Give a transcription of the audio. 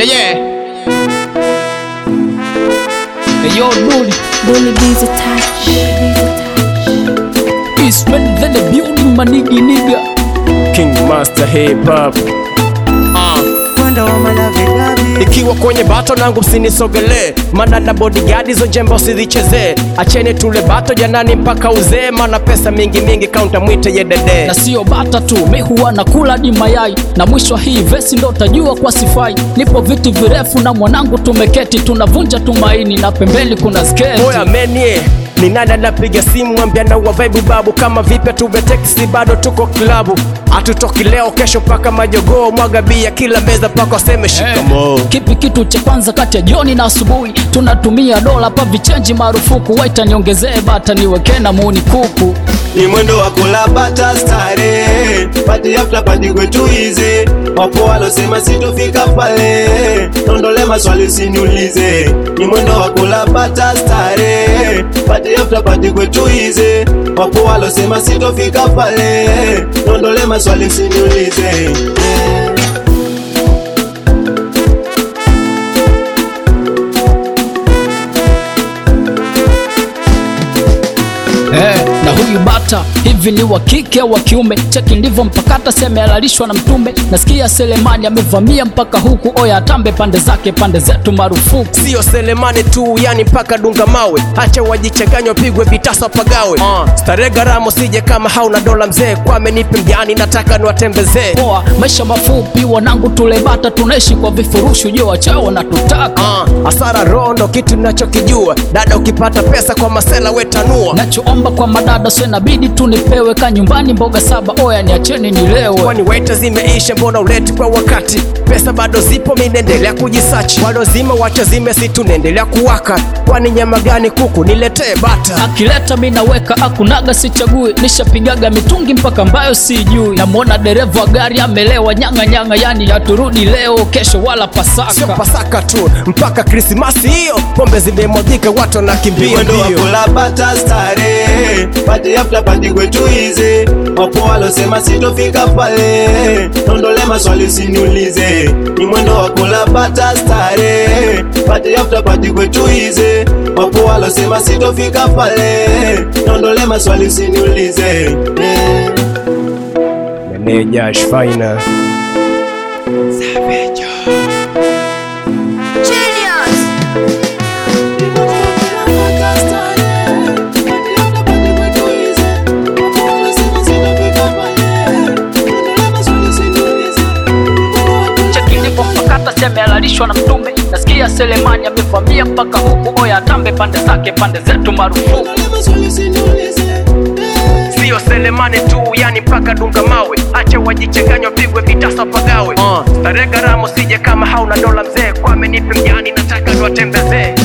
Yeah, yeah. Hey, yo, dude. Bully B's a touch. It's better than the building, my nigga, nigga. King Master Hip Hop. Mwendo wa malavidavi Ikiwa kwenye bato nangu msinisogelee, mana na bodyguard hizo jembe usizichezee. Acheni tule bato janani mpaka uzee, mana pesa mingi mingi kaunta mwite yedede. na sio bata tu, mi huwa nakula di mayai, na mwisho wa hii vesi ndo utajua kwa sifai. Nipo viti virefu na mwanangu tumeketi, tunavunja tumaini na pembeni kuna sketi. Oya menie ni nani anapiga simu mwambia na wa vibe babu kama vipi tuve teksi bado tuko klabu hatutoki leo kesho paka majogoo mwaga bia kila meza paka waseme shikamo Kipi kitu cha kwanza kati ya jioni na asubuhi? Tunatumia dola pa vichenji marufuku, waita niongezee bata niweke na muni kuku. ni mwendo wa kula bata stare pati after pati kwetu ize wapo walosema sitofika pale nondole maswali siniulize ni mwendo wa kula bata stare pati after pati kwetu ize wapo walosema sitofika pale nondole maswali siniulize Eh, na huyu bata hivi ni wa kike au wa kiume? Cheki ndivyo mpakata sema alalishwa na mtume. Nasikia Selemani amevamia mpaka huku, oya atambe pande zake, pande zetu marufuku. sio selemani tu yani mpaka dunga mawe hacha wajichanganya wapigwe vitasa pagawe uh. stare gharama sije kama hauna dola mzee kwame nipe mjani nataka niwatembezee Poa, maisha mafupi wanangu, tule bata, tunaishi kwa vifurushi, ujue wachao wanatutaka. uh. asara rondo kitu nachokijua dada ukipata pesa kwa masela wetanua Nachoomba kwa madada, so inabidi tu nipewe ka nyumbani mboga saba, oya niacheni nilewe. kwani waita zimeisha mbona uleti kwa wakati pesa bado zipo minaendelea kujisachi walozima wacha zime si tunaendelea kuwaka kwani nyama gani kuku niletee bata akileta mi naweka akunaga sichagui nishapigaga mitungi mpaka ambayo sijui namwona dereva wa gari amelewa nyanga nyanga yani haturudi leo kesho wala sio pasaka pasaka tu mpaka krismasi hiyo pombe zimemwagika watu Ni wanakimbia mwendo wa mbio kula bata stare pati after pati kwetu ize wapo walosema sitofika pale nondole maswali siniulize ni mwendo wa kula bata stare pati after pati kwetu ize wapo walosema sitofika pale nondole maswali siniulize eh. meneja shfaina cheki ndipo mpakata seme alalishwa na mtume nasikia selemani amevamia mpaka huku oya atambe pande zake pande zetu marufuku sio selemani tu yani mpaka dunga mawe acha wajichanganya wapigwe vitasa pagawe uh. stare gharama sije kama hauna dola mzee kwame nipe mjani nataka niwatembezee